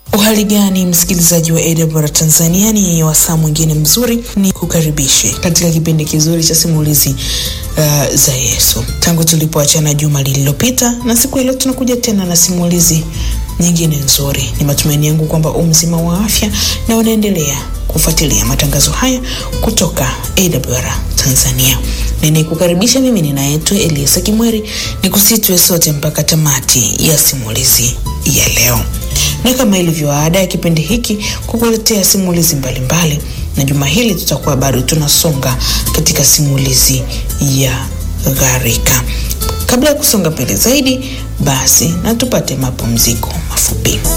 Uhali gani msikilizaji wa AWR Tanzania, ni wasaa mwingine mzuri ni kukaribishe katika kipindi kizuri cha simulizi uh, za Yesu tangu tulipoachana juma lililopita, na siku ya leo tunakuja tena na simulizi nyingine nzuri. Ni matumaini yangu kwamba umzima wa afya na unaendelea kufuatilia matangazo haya kutoka AWR Tanzania. Ninayekukaribisha mimi ninaitwa Eliasa Kimweri, ni kusitwe sote mpaka tamati ya simulizi ya leo na kama ilivyo ada ya kipindi hiki kukuletea simulizi mbalimbali mbali. Na juma hili tutakuwa bado tunasonga katika simulizi ya gharika. Kabla ya kusonga mbele zaidi, basi na tupate mapumziko mafupi.